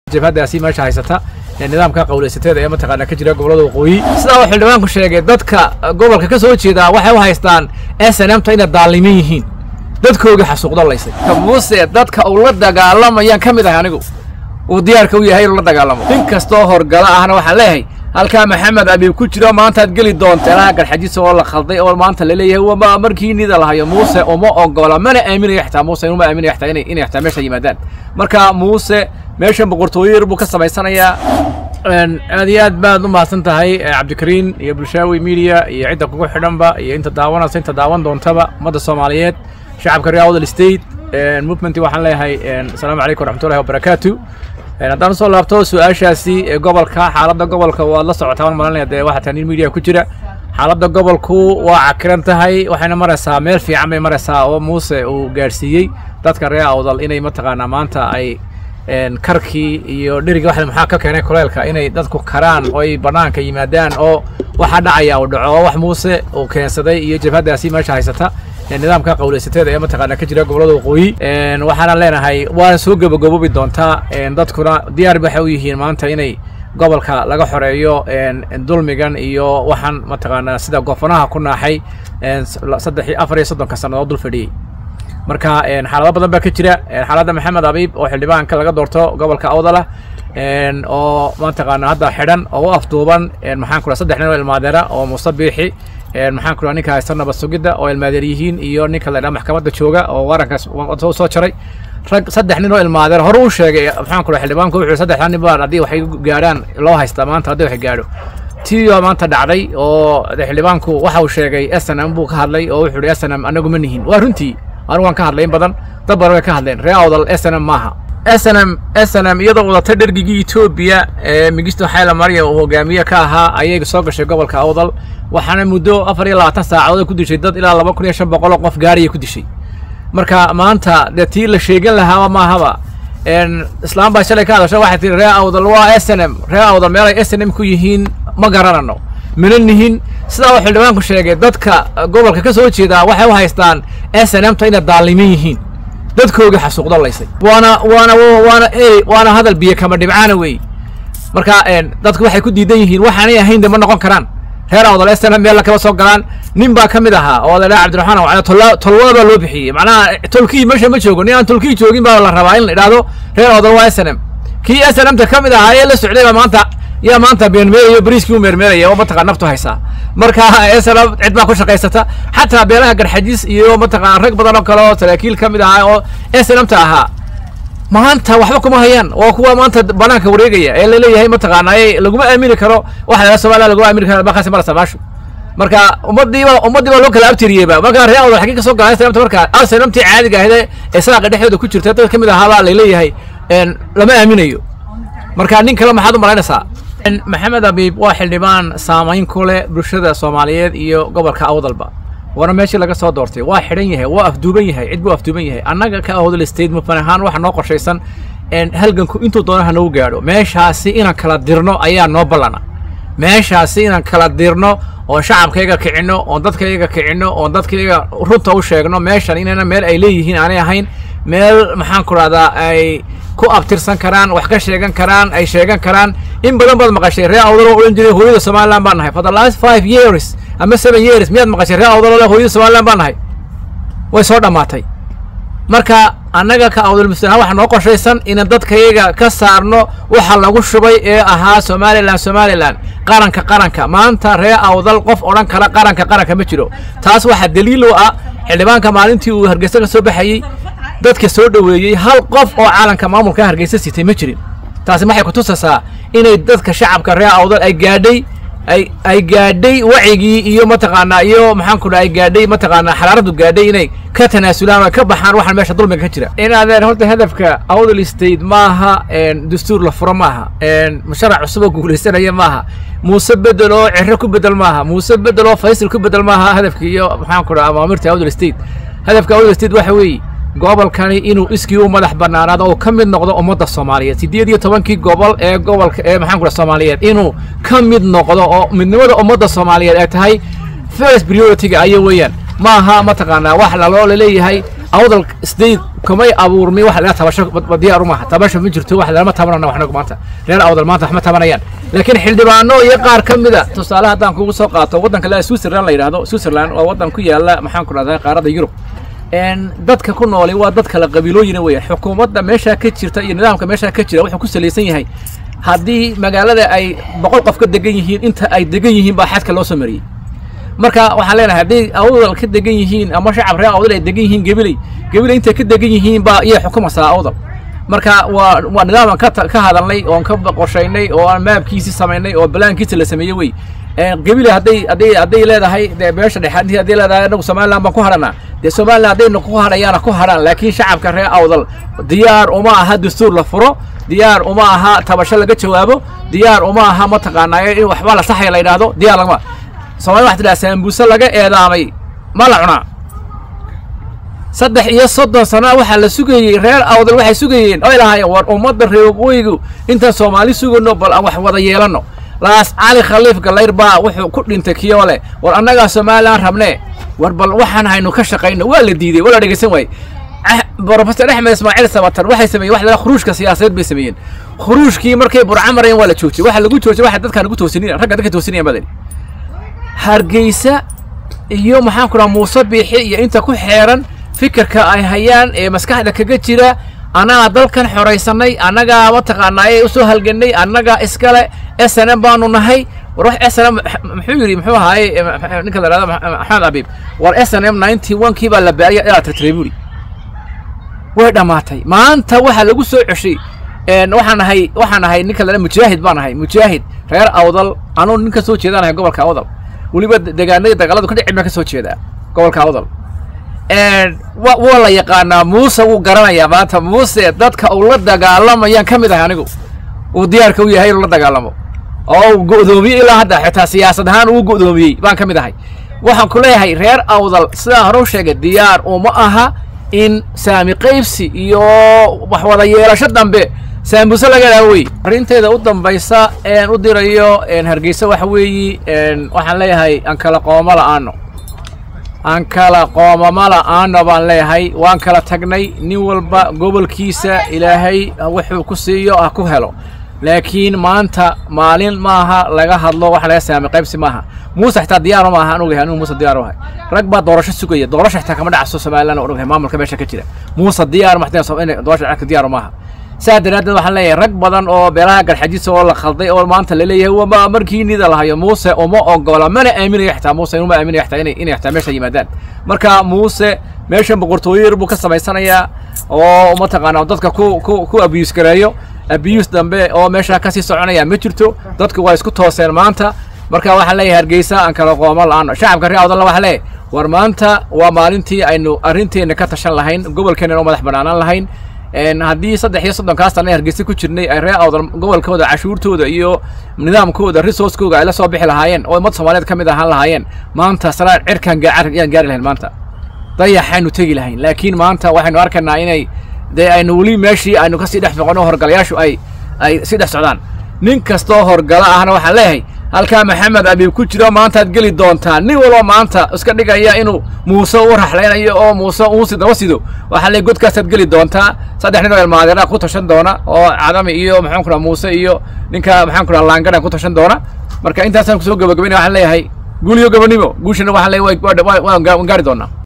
jabhadaasi meesha haysata ee nidaamka qowlaysateeda ee mataqaana ka jira gobolada waqooyi sidaa uu xildhibaanku sheegay dadka gobolka ka soo jeeda waxay u haystaan s n m ta inay daalimin yihiin dadkoogii xasuuqdo laysay muuse dadka uu la dagaalamayaan ka mid ahay anigu uu diyaarka u yahay inuu la dagaalamo nin kastoo horgala ahna waxaan leeyahay halkaa maxamed abiib ku jiro maantaad geli doonta ilaa garxajis oo la khalday oo maanta laleeyahay wama markii nida lahayo muuse uma ogola mana aaminayo xataa muuse inuma aaminayo xataa inay inay xataa meesha yimaadaan marka muuse meeshan boqortooyo yar buu ka samaysanayaa aad iyo aad baad u mahadsan tahay cabdikariin iyo bulshaawi media iyo cidda kugu xidhanba iyo inta daawanaysa inta daawan doontaba ummadda soomaaliyeed shacabka reer awdal state movement waxaan leeyahay asalaamu calaykum waraxmatullahi wabarakaatu haddaan usoo laabto su-aashaasi gobolka xaaladda gobolka waad la socotaa waan malanaya dee waxaa taa nin media ku jira xaaladda gobolku waa cakiran tahay waxayna maraysaa meel fiican bay maraysaa oo muuse uu gaadhsiiyey dadka reer awdal inay mataqaanaa maanta ay karkii iyo dheriga wax maxaa ka keenay kuleelka inay dadku karaan oo ay bannaanka yimaadaan oo waxa dhacaya uu dhaco oo wax muuse uu keensaday iyo jabhadaasi meesha haysata nidaamka qowlaysateeda ee mataqaana ka jira gobolada waqooyi waxaana leenahay waana soo gabagaboobi doontaa dadkuna diyaar waxay u yihiin maanta inay gobolka laga xoreeyo dulmigan iyo waxaan mataqaanaa sida goofanaha ku naaxay saddex afar iyo soddonka sannadood dul fadhiyey marka xaalado badan baa ka jira xaaladda maxamed abiib oo xildhibaanka laga doorto gobolka awdalah oo mataqaana hadda xidhan oo u afduuban maxaan ku saddex nin oo ilmaadeera oo muuse biixi maxaan ku ninka haysta nabad sugidda oo ilmaadeer yihiin iyo ninka la dhaha maxkamadda jooga oo warankaas soo jaray rag saddex nin oo ilmaadeer hore u sheegay maxaan ku xildhibaanku wuxuu saddexda nin baan haddii waxay gaadhaan loo haystaa maanta haddii wax gaadho tiyo maanta dhacday oo xildhibaanku waxa uu sheegay s n m buu ka hadlay oo wuxuu hi s n m anagu ma nihin waa runtii anigu waan ka hadlay in badan dad badan way ka hadleen ree awdal s n m maaha s n m s n m iyadoo wadatay dhergigii etoobiya ee migisto xayla marya uu hogaamiye ka ahaa ayay soo gashay gobolka awdal waxaana muddo afar iyo labaatan saacadood ku dishay dad ilaa laba kun iyo shan boqol oo qof gaariyay ku dishay marka maanta dee tii la sheegan lahaaba maahaba islaam baa shalay ka hadasha waxay tihi ree awdal waa s n m ree awdal meelay s n m ku yihiin ma garanano mina nihin sidaa uu xildhibaanku sheegay dadka gobolka ka soo jeedaa waxay u haystaan s n m ta inay daalimin yihiin dadkoogii xasuuqdo laysay waana waana waana ey waana hadal biyo kama dhibcaana wey marka dadku waxay ku diidan yihiin waxaanay ahayn de ma noqon karaan reer awdal s n m meel kala soo galaan nin baa ka mid ahaa oo la dhaha cabdiraxmaan wacala tolwada baa loo bixiyey macnaha tolkii meesha ma joogo nin aan tolkii joogin baa la rabaa in la idhaahdo reer awdal waa s n m kii s n m ta ka mid ahaa ee la socday baa maanta yaa maanta meermeerayo bariiskii u meermeeraya oo mataqaa naftu haysaa marka esana cid baa ku shaqaysata xataa beelaha garxajis iyo mataqaa rag badan oo kale oo saraakiil ka mid ahaa oo snmta ahaa maanta waxba kuma hayaan waa kuwa maanta banaanka wareegaya ee laleeyahay mataqaana laguma aamini karo waxa la somaliya laguma aamini karo markaasi marasa maashu marka ummadiiba ummaddii baa loo kala abtiriyeyba marka ree awdal xagee ka soo galaan snmta marka snmtii caadiga ahde ee saaqa dhexdooda ku jirta dad ka mid ahaabaa laleeyahay lama aaminayo marka nin kale maxaad u malaynaysaa maxamed abiib waa xildhibaan saamayn ku leh bulshada soomaaliyeed iyo gobolka awdalba waana meeshii laga soo doortay waa xidhan yahay waa afduuban yahay cid buu afduuban yahay annaga ka awdal state mufan ahaan waxa noo qorshaysan halganku intuu doonaha nagu gaadho meeshaasi inaan kala dirno ayaa noo ballana meeshaasi inaan kala dirno oon shacabkayga kicinno oon dadkayga kicinno oon dadkayga runta u sheegno meeshan inayna meel ay leeyihiin aanay ahayn meel maxaan ku rahdaa ay ku abtirsan karaan wax ka sheegan karaan ay sheegan karaan in badan baad maqashay ree awdal oo odhan jiray hooyada somaliland baan nahay for the last five years ama seven years miyaad maqashay ree awdal oo hooyada somaliland baan nahay way soo dhammaatay marka annaga ka awdal muslimaan waxaa noo qorshaysan inaan dadkayaga ka saarno waxa lagu shubay ee ahaa somaliland somaliland qaranka qaranka maanta ree awdal qof odhan kara qaranka qaranka ma jiro taas waxaa daliil u ah xildhibaanka maalintii uu hargeysa ka soo baxayey dadka soo dhoweeyey hal qof oo caalanka maamulka hargeysa sitay ma jirin taasi waxay ku tusaysaa inay dadka shacabka reer awdal ay gaadhay ay ay gaadhay wacigii iyo mataqaanaa iyo maxaan ku dhaha ay gaadhay mataqaanaa xaraaradu gaadhay inay ka tanaasulaan oo ka baxaan waxaan meesha dulmiga ka jira inaadeen horta hadafka awdal state maaha dastuur la furo maaha musharac cusub oo guulaysanaya maaha muuse bedel oo ciro ku bedel maaha muuse bedel oo faysal ku bedel maaha hadafka iyo maxaan ku dhaha amaamirta awdal state hadafka awdal state waxa weeye gobolkani inuu iskii u madax bannaanaado oo ka mid noqdo ummadda soomaaliyeed siddeed iyo tobankii gobol ee gobolka ee maxaan ku dhaha soomaaliyeed inuu ka mid noqdo oo midnimada ummadda soomaaliyeed ay tahay first priority-ga ayo weeyaan ma aha mataqaanaa wax laloo laleeyahay awdal state kamay abuurmi wax laga tabasho diyaar maaha tabasho ma jirto wax lama tabanana waxnagu maanta reer awdal maanta wax ma tabanayaan laakiin xildhibaano iyo qaar ka mida tusaale haddaan kugu soo qaato waddanka la switzerland la yidhahdo switzerland waa waddan ku yaala maxaan ku dhahdaa qaaradda yurub dadka ku nooli waa dad kala qabiilooyina weeyaan xukuumadda meeshaa ka jirta iyo nidaamka meeshaa ka jira wuxuu ku salaysan yahay haddii magaalada ay boqol qof ka degan yihiin inta ay degan yihiin baa xadka loo soo mariyey marka waxaan leenahay hadday awdal ka degan yihiin ama shacab reer awdal ay degan yihiin gabiley gabiley intay ka degan yihiin baa iyay xukumaysaa awdal marka waa waa nidaam aan ka ka hadalnay oon ka qorshaynay oo aan maabkiisii samaynay oo balaankiisa la sameeyey wey gabiley hadday hadday hadday leedahay dee beesha dhexe haddii hadday leedahay anagu somaliland baan ku hadhanaa dee somaliland haddayna ku hadhayaana ku hadhaan laakiin shacabka reer awdal diyaar uma aha dastuur la furo diyaar uma aha tabasho laga jawaabo diyaar uma aha mataqaanaa in waxba la saxaya la yidhaahdo diyaar lagama soomaalida waxaa tidhaha saambuuse laga eedaamay ma la cunaa saddex iyo soddon sana waxaa la sugayey reer awdal waxay sugayeen oy lahaayeen war ummadda reer waqooyigu intaan soomaali sugano bal aan wax wada yeelanno laas cali khaliif galayr baa wuxuu ku dhintay kiyo leh war annagaa somalilan rabnee war bal waxaan haynu ka shaqayno waa la diidey waa la dhegeysan waaye brofesor axmed ismaaciil sabatar waxay sameeyeen wax laga khuruujka siyaasadeed bay sameeyeen khuruujkii markay burca marayeen waa la joojiyey waxa lagu joojiyey waxa dadkaan ugu toosinina ragga dadka toosinayaan badani hargeysa iyo maxaan ku dhaha muuse biixi iyo inta ku xeeran fikirka ay hayaan ee maskaxda kaga jira annagaa dalkan xoraysanay annagaa mataqaanaaye usoo halganay annagaa iskale s n m baanu nahay war wax s n m muxuu yidhi muxuu ahaaye ninka la dhahdo maxamed abiib war s n m ninety one kii baa la baariya ilaa tirtiray buuri way dhammaatay maanta waxaa lagu soo ceshay waxaan ahay waxaan ahay ninka la mujaahid baan ahay mujaahid reer awdal anuu nin ka soo jeedaan ahay gobolka awdal weliba degaanadii dagaaladu ka dhici baan ka soo jeedaa gobolka awdal waa la yaqaanaa muuse wuu garanayaa maanta muuse dadka uu la dagaalamayaan ka mid ahay anigu uu diyaarka u yahay inuu la dagaalamo oo uu go'doomiyey ilaa hadda xitaa siyaasad ahaan uu go'doomiyey baan ka mid ahay waxaan ku leeyahay reer awdal sidaan hore u sheegay diyaar uma aha in saami qaybsi iyo wax wada yeelasho dambe saambuse laga dhaha wey arrinteeda u dambaysa een u dirayo hargeysa waxa weeyi waxaan leeyahay aan kala qooma la'aano aan kala qoomama la'aano baan leeyahay waan kala tagnay nin walba gobolkiisa ilaahay wuxuu ku siiyo ha ku helo laakiin maanta maalin maaha laga hadlo wax laga saami qaybsi maaha muuse xitaa diyaaro maaha an ogahay anigu muuse diyaar u ahay rag baa doorasho sugaya doorasho xitaa kama dhacso somaliland aan ogahay maamulka meesha ka jira muuse diyaar maxtaa doorasho dhacka diyaaro maaha saa daraaddeed waxaan leeyahay rag badan oo beelaha garxajisa oo la khalday oo maanta la leeyahay waa markii nida lahayo muuse uma ogola mana aaminayo xitaa muuse uma aaminayo xitaa inay inay xitaa meesha yimaadaan marka muuse meeshan boqortooyo yar buu ka samaysanayaa oo mataqaanaa dadka ku ku ku abuse gareeyo abuse dambe oo meesha kasii soconaya ma jirto dadku waa isku tooseen maanta marka waxaan leeyahay hargeysa aan kala qooma la'aano shacabka reer awdalna waxaa leeyahay war maanta waa maalintii aynu arrinteena ka tashan lahayn gobolkeena oo madax banaanaan lahayn haddii saddex iyo soddonkaa sana hargeysa ku jirnay ay reer awdal gobolkooda cashuurtooda iyo nidaamkooda resourcekooga ay la soo bixi lahaayeen oo ummad soomaaliyeed ka mid ahaan lahaayeen maanta sanaa cirkaan yaan gaari lahayn maanta dayaxaynu tegi lahayn laakiin maanta waxaynu arkaynaa inay dee aynu weli meeshii aynu kasii dhex foqono horgalayaashu ay ay sii dhex socdaan nin kastoo horgala ahna waxaan leeyahay halkaa maxamed abiib ku jiro maantaad geli doontaa nin walba maanta iska dhigaya inuu muuse u raxlaynayo oo muuse uusi daba sido waxaa leey godkaasaad geli doontaa saddex nin oo ilmaadeera ku tashan doona oo cadami iyo maxaan ku dhaha muuse iyo ninka maxaan ku dhaha laangadhan ku tashan doona marka intaasaan kusoo gabagabaynaya waxaan leeyahay guul iyo gabonimo guushana waxaan leeyahay waan gaari doonaa